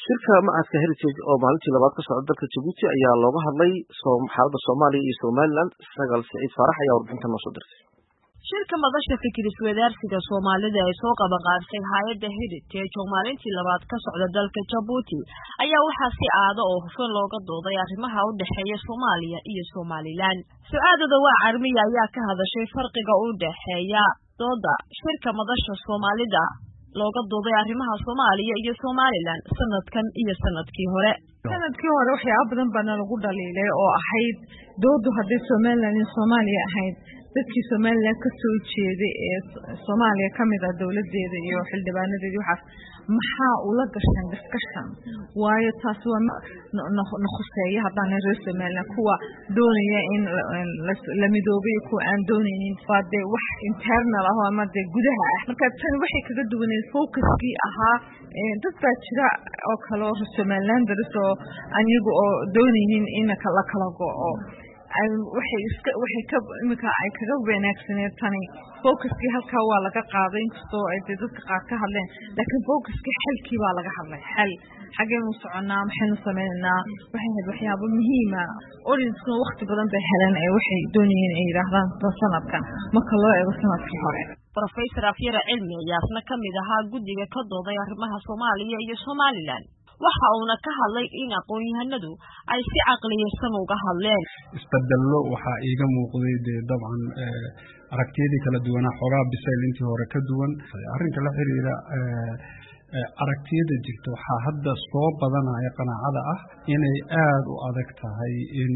shirka macadka heritage oo maalintii labaad ka socda dalka jabuuti ayaa looga hadlay xaalada soomaaliya iyo somalilan sagaal siciid faarax ayaa warbixinta noo soo dirtay shirka madasha fikir iswadaarsiga soomaalida ee soo qabanqaabsay hay-adda heritage oo maalintii labaad ka socda dalka jabuuti ayaa waxaa si aado oo hufan looga dooday arrimaha u dhexeeya soomaaliya iyo somalilan su-aadada waa carmiya ayaa ka hadashay farqiga u dhexeeya dooda shirka madasha soomaalida looga dooday arrimaha soomaaliya iyo somalilan sanadkan iyo sanadkii hore sanadkii hore waxyaaba badan baana lagu dhaliilay oo ahayd doodu hadday somalilan iyo soomaaliya ahayd dadkii somalilan ka soo jeeday ee soomaaliya ka mid ah dowladeeda iyo xildhibaanadeedii waxaas maxaa ula gasheen discussion waayo taas waa na khuseeya haddaana reer somalilan kuwa doonaya in la midoobay kuwa aan doonaynin waa dee wax internal ah ama dee gudaha ah marka tani waxay kaga duwaneed focuskii ahaa dad baa jira oo kale oo somalilan daris oo anigu oo doonaynin in la kala go-o waxay iska waxay ka iminka ay kaga wanaagsaneed tani focuskii halkaa waa laga qaaday inkastoo ay dee dadka qaar ka hadleen laakiin focuskii xalkii baa laga hadlay xal xaggeynu soconaa maxaynu sameynaynaa waxay ahayd waxyaabo muhiima audienskuna wakti badan bay heleen ee waxay doonayeen ay yidhaahdaan sanadkan marka loo eego sanadkii hore rofesor afyara cilmi ayaasna ka mid ahaa guddiga ka dooday arrimaha soomaaliya iyo somalilan waxa uuna ka hadlay in aqoon-yahanadu ay si caqliyeysan uga hadleen isbedello waxaa iiga muuqday dee dabcan aragtiyadii kala duwanaa xoogaa bisayl intii hore ka duwan arrinka la xiriira aragtiyada jirta waxaa hadda soo badanaya qanaacada ah inay aada u adag tahay in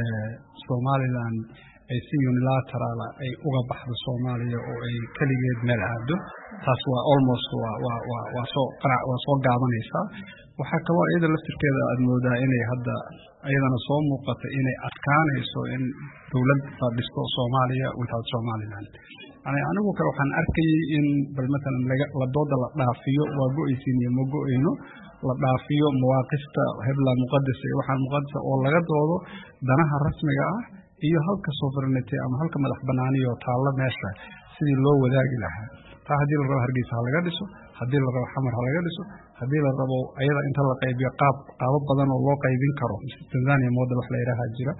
somalilan ay si unilaterala ay uga baxdo soomaaliya oo ay keligeed meel aado taas waa almost waa soo waa soo gaabanaysaa waxaa kaloo iyada laftirkeeda aada moodaa inay hadda iyadana soo muuqata inay adkaanayso in dowlad la dhisto soomaaliya without somaliland yani anigu kale waxaan arkayay in bal matalan la dooda la dhaafiyo waa go-aysiin iyo ma go-ayno la dhaafiyo mawaaqifta hebla muqadasa iyo waxaan muqadasa oo laga doodo danaha rasmiga ah iyo halka sovereignty ama halka madax banaaniyo taalla meesha sidii loo wadaagi lahaa taa haddii la rabo hargeysa ha laga dhiso haddii la rabo xamar ha laga dhiso haddii la rabo ayada inta la qaybiyo qaab qaabo badan oo loo qaybin karo tanzania model wax la yidhaaha jira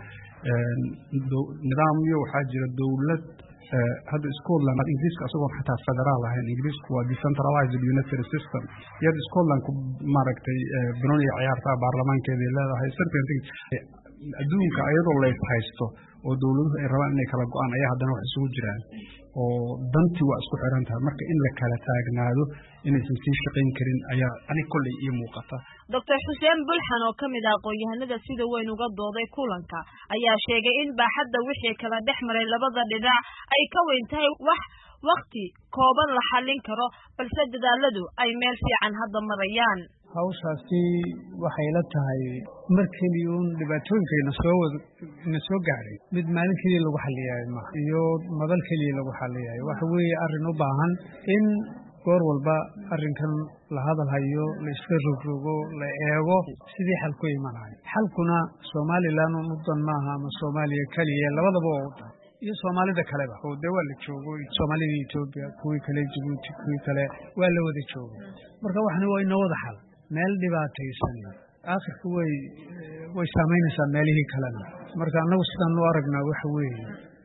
nidaamyo waxaa jira dowlad hadda scotland ingiriiska isagoon xataa federaal ahayn ingiriisku waa decentralized unitary system iyad scotland ku maaragtay banoniga ciyaartaa baarlamaankeeday leedahay certain things adduunka ayadoo lays haysto oo dowladuhu ay rabaan inay kala go-aan ayaa haddana wax isugu jiraan oo dantii waa isku xiran tahay marka in la kala taagnaado inaysan sii shaqayn karin ayaa anig kolley ii muuqata doctor xuseen bulxan oo ka mid ah aqoon-yahanada sida weyn uga dooday kulanka ayaa sheegay in baaxadda wixii kala dhex maray labada dhinac ay ka weyn tahay wax wakti kooban la xallin karo balse dadaaladu ay meel fiican hadda marayaan hawshaasi waxay la tahay mar keliya un dhibaatooyinkayna soo na soo gaadhay mid maalin keliya lagu xaliyayo maha iyo madal keliya lagu xaliyayo waxa weeye arrin u baahan in goor walba arrinkan la hadal hayo la iska rogrogo la eego sidii xal ku imanayo xalkuna somalilan un u dan maaha ama soomaaliya keliya labadaba oo u dan iyo soomaalida kaleba oo dee waa la joogo soomaalida etoobiya kuwii kale jabuuti kuwii kale waa la wada joogo marka waxna waa inoo wada xal meel dhibaataysan aakhirka way way saamaynaysaa meelihii kalena marka annagu sidaan u aragnaa waxa weeye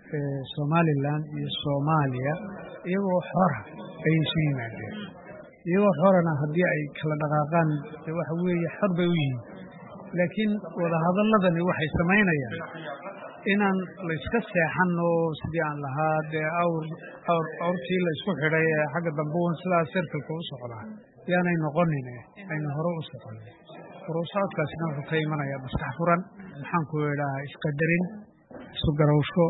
somalilan iyo soomaaliya iyagoo xora ayay isu yimaadeen iyagoo xorana haddii ay kala dhaqaaqaan waxa weeye xor bay u yihiin laakiin wadahadaladani waxay samaynayaan inaan layska seexan oo sidii aan lahaa dee awr awr awrtii la isku xidhay ee xagga dambe un sidaa sirkalka u socdaa yaanay noqonin aynu hore u soconin horusocodkaasina wuxuu ka imanayaa maskax furan maxaan ku idhaha isqadarin isu garawsho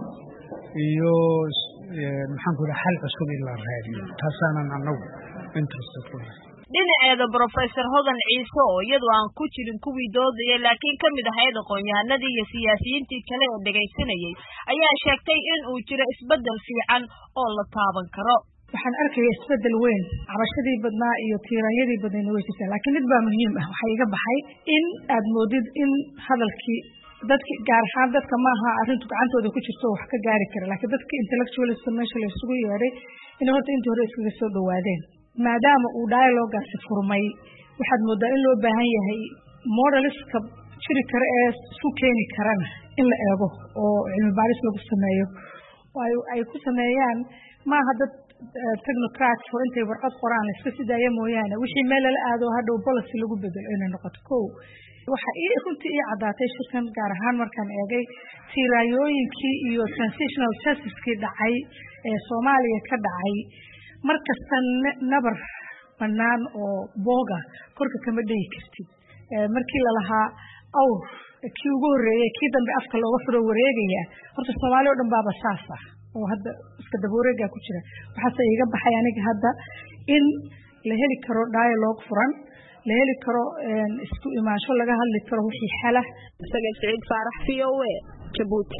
iyo maxaan ku idhaha xal cusub in la raadiyo taasaanan annagu interested ku nahay dhinaceeda brofesor hodan ciise oo iyadu aan ku jirin kuwii doodaya laakiin ka mid ahayd aqoon-yahanadii iyo siyaasiyiintii kale ee dhegaysanayay ayaa sheegtay in uu jiro isbeddel fiican oo la taaban karo waxaan arkaya isbeddel weyn cabashadii badnaa iyo tiiraanyadii badnayna way jirtaan laakiin mid baa muhiim ah waxaa iga baxay in aad moodid in hadalkii dadki gaar ahaan dadka maaha arrintu gacantooda ku jirto wax ka gaari kara laakiin dadka intellectualista meesha la isugu yeedhay inay horta intii hore iskaga soo dhawaadeen maadaama uu dialogaasi furmay waxaad moodaa in loo baahan yahay modeliska jiri kara ee isu keeni karana in la eego oo cilmi baaris lagu sameeyo ay ku sameeyaan maaha dad technocrats oo intay warqad qoraan iska sidaaya mooyaane wixii meel lala aado hadhow policy lagu bedelo inay noqoto ko waxa ii runtii ii caddaatay shirkan gaar ahaan markaan eegay tiiraayooyinkii iyo transitional justickii dhacay ee soomaaliya ka dhacay mar kasta nabar bannaan oo booga korka kama dhegi kartid markii lalahaa awr kii ugu horreeyey kii dambe afka looga furo wareegaya horta soomaali o dhan baaba saas ah oo hadda iska dabawareegaa ku jira waxaase iga baxay aniga hadda in la heli karo dialogue furan la heli karo isku imaansho laga hadli karo wixii xala isaga siciid faarax v o a jabuuti